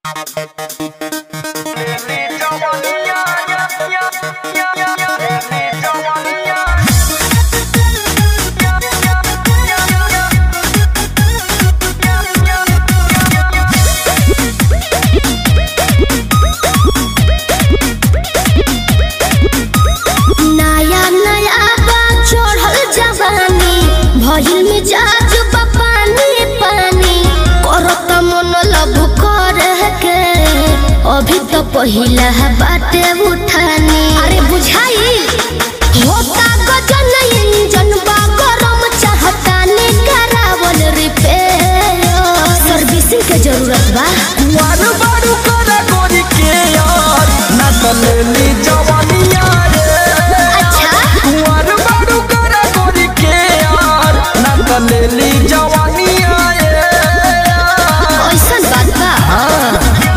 नया नया बा चढ़ल जवानी भइल मिजाज बा पानी पानी करत मन लब करे के अभी तो पहिला बाटे उठानी अरे बुझाई होता गजन इंजन बा गरम चाहता ने करावल रिपेयर सर्विसिंग के जरूरत बा कुंवर बारू करा गोरी के यार ना तलेली जवानिया रे अच्छा कुंवर बारू करा गोरी के यार ना तलेली जवानिया रे ऐसन बात बा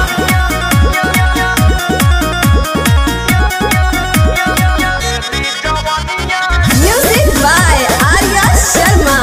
Music by Arya Sharma.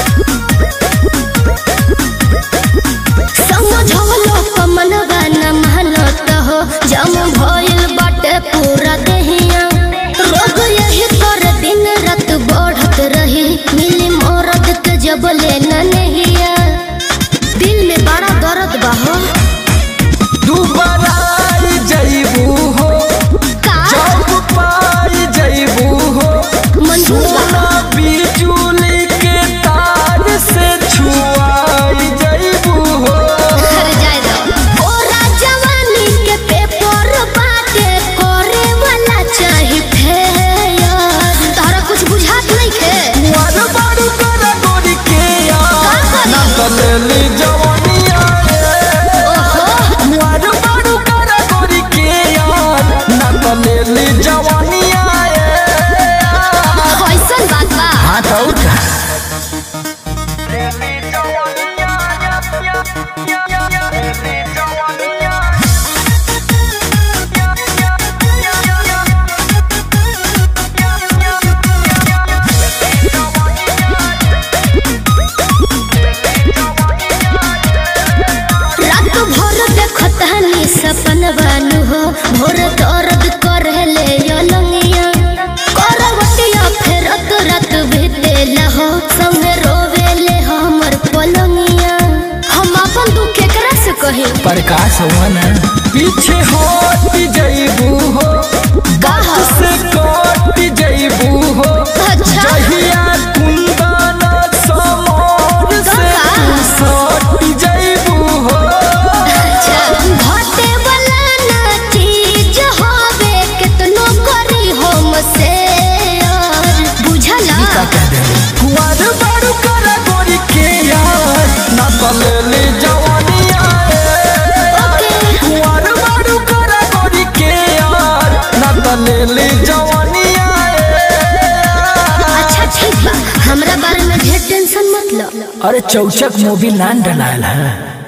समझलो कमनवा न मानत हो जम भइल बाटे पूरा देहिया रोग यही कर दिन रात बढ़त रही मिली मरद के जब लेना नहिया दिल में बड़ा दर्द बा हो दुबारा आई जइबू हो का जब पाई जइबू हो मंजूर बा सोना बिजुली के तार से छुआई जइबू हो घर जाए दो ओरा जवानी के पेपर बाटे करे वाला चाही फेयर तारा कुछ बुझात नहीं खे कुंवर बारू करा गोरी के यार का करी? ना तलेली जवानिया रे ओहो कुंवर बारू करा गोरी के यार ना तलेली जवानिया रे कैसन बात बा हाँ तो का रात भर देखत हनी सपन बानू हो भोर दर्द करे ले यलंगिया करवटिया फेरत रात बीतेला हो संगे रोवेले हमर पलंगिया हम अपन दुख केकरा से कही प्रकाश हुआ ना पीछे हट जइबू हो कहा से कट जइबू हो अच्छा जहिया कुंदन समोर से तू सट जइबू हो अच्छा घटे वाला ना चीज होवे केतनो करी हम से बुझला कुंवर बारू करा गोरी के यार ना तलेली जवानिया रे कुंवर बारू करा गोरी के यार ना तलेली जवानिया रे अच्छा ठीक बा हमरा बारे में ढेर टेंशन मत लो अरे चौचक मूवी नान डलाल है